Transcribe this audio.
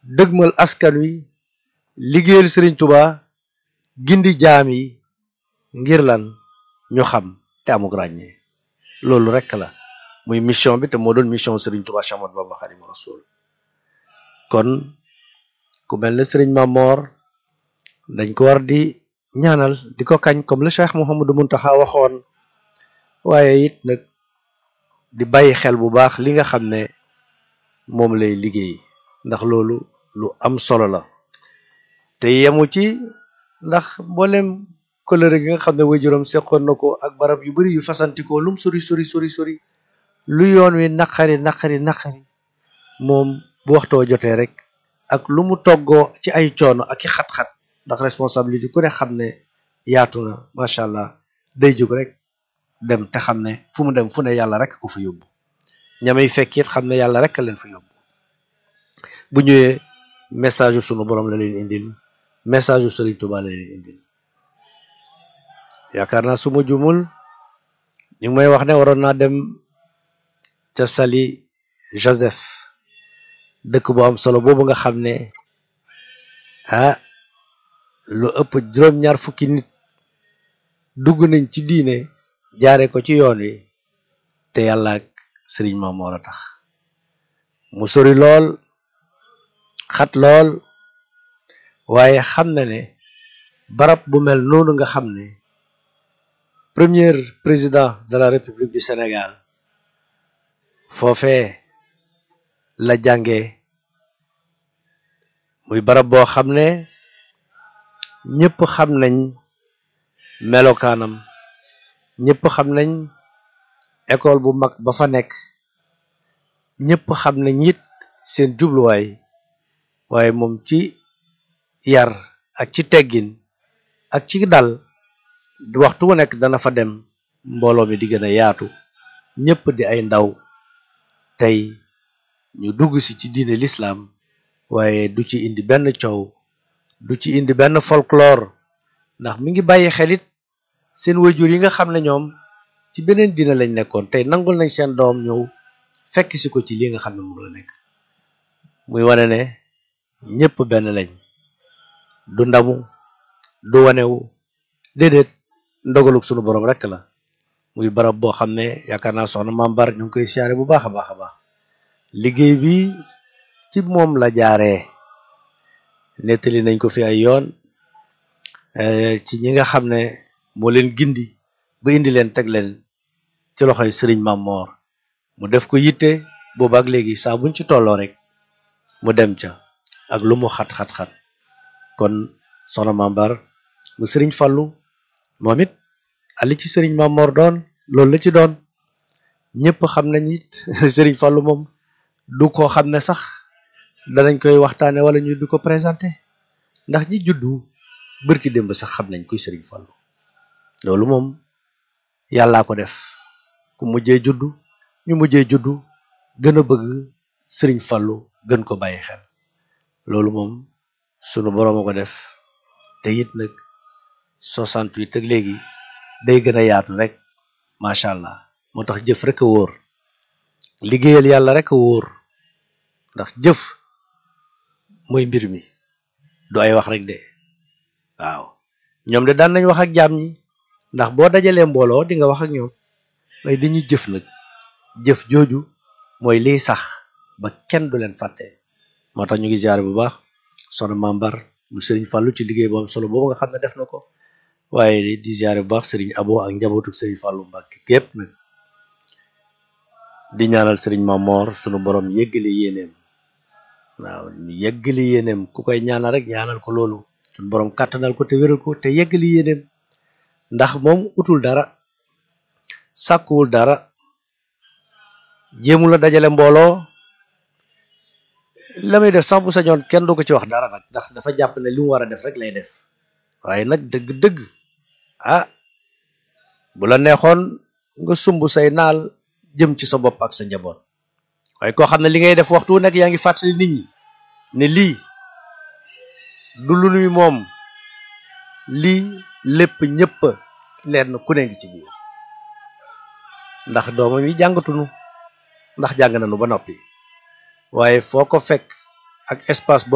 dëgmal askan wi liggéeyal Sëriñ Tuba gindi jaam yi ngir lan ñu xam te amuk ràññee loolu rekk la muy mission bi te moo doon mission Sëriñ Tuba Cheikh Ahmadou Bamba Xaadimu Rasuul kon ku mel ne Sëriñ Mamor dañ ko war di ñaanal di ko kañ comme le Cheikh Mouhamadou Mountakha waxoon waaye it nag di bàyyi xel bu baax li nga xam ne moom lay liggéey ndax loolu lu am solo la te yemu ci ndax mboolem coloré gi nga xam ne waajuram seqoon na ko ak barab yu bari yu fasantikoo lum sori sori sori sori lu yoon wi naqari naqari naqari moom bu waxtoo jotee rek ak lu mu toggoo ci ay coono ak i xat-xat ndax responsabilité ku ne xam ne yaatu na macha allah day jóg rek dem te xam ne fu mu dem fu ne yàlla rek ko fa yóbbu ñamay fekk it xam ne yàlla rek leen fa yóbbu bu ñëwee message yu sunu borom la leen indil message yu Sëriñ Tuba la leen indil yaakaar naa su ma jumul ñu ngi may wax ne waroon naa dem ca Sali Joseph dëkk bu am solo boobu nga xam ne ah lu ëpp juróom-ñaar fukki nit dugg nañ ci diine jaare ko ci yoon wi te yàlla ak sëriñ Mamoor a tax mu sori lool xat lool waaye xam na ne barab bu mel noonu nga xam ne premier président de la République du Sénégal foofee la jànge muy barab boo xam ne ñëpp xam nañ melokaanam ñëpp xam nañ école bu mag ba fa nekk ñëpp xam nañ it seen jubluwaay waaye moom ci yar ak ci teggin ak ci dal waxtu wu nekk dana fa dem mbooloo mi di gën a yaatu ñëpp di ay ndaw tey ñu dugg si ci diine l'islam waaye du ci indi benn coow du ci indi benn folklore ndax mi ngi bàyyi xelit seen wayjur yi nga xam ne ñoom ci beneen diine lañ nekkoon tey nangul nañ seen doom ñëw fekk si ko ci li nga xam ne moom la nekk muy wane ne ñëpp benn lañ du ndamu du wanewu déedéet ndogaluk sunu borom rek la muy barab boo xam ne yaakaar naa soxna mambar ñu ngi koy siyaare bu baax a baax a baax liggéey bi ci moom la jaaree nettali nañ ko fi ay yoon ci ñi nga xam ne moo leen gindi ba indi leen teg leen ci loxoy sëriñ Mamor mu def ko yitte boobu ak léegi saa buñ ci tolloo rek mu dem ca ak lu mu xat-xat-xat kon soxna mambar mu sëriñ Fallu moom it ali ci sëriñ Mamor doon loolu la ci doon ñëpp xam nañ it sëriñ Fallu moom du ko xam ne sax danañ koy waxtaane wala ñu du ko présenté ndax ñi juddu bërki démb sax xam nañ kuy sëriñ Fallu loolu moom yàllaa ko def ku mujjee juddu ñu mujjee juddu gën a bëgg sëriñ Fallu gën ko bàyyi xel loolu moom sunu boroom a ko def te it nag 68 ak léegi day gën a yaatu rek macha allah moo tax jëf rek a wóor liggéeyal yàlla rek a wóor ndax jëf mooy mbir mi du ay wax rek de waaw ñoom de daan nañ wax ak jaam ñi ndax boo dajalee mbooloo di nga wax ak ñoom waaye dañuy jëf nag jëf jooju mooy liy sax ba kenn du leen fàtte moo tax ñu ngi ziare bu baax soxna mambar mu sëriñ Fallou ci liggéey bu am solo boobu nga xam ne def na ko waaye di ziare bu baax sëriñ abo ak njabootu sëriñ Fallou Mbacke gépp nag di ñaanal sëriñ Mamor sunu borom yëggali yéeneem waaw yëggali yéeneem ku koy ñaanal rek ñaanal ko loolu sunu borom kàttanal ko te wéral ko te yëggali yéeneem ndax moom utul dara sàkkuwul dara jéemu la dajale mbooloo la muy def sax bu sañoon kenn du ko ci wax dara nag ndax dafa jàpp ne li mu war a def rek lay def waaye nag dëgg-dëgg ah bu la neexoon nga sumb say naal jëm ci sa bopp ak sa njaboot waaye koo xam ne li ngay def waxtu wu nekk yaa ngi fàttali nit ñi ne lii du lu nuy moom lii lépp ñëpp leen ku ne ngi ci biir ndax doomam yi jàngatunu ndax jàng nañu ba noppi waaye foo ko fekk ak espace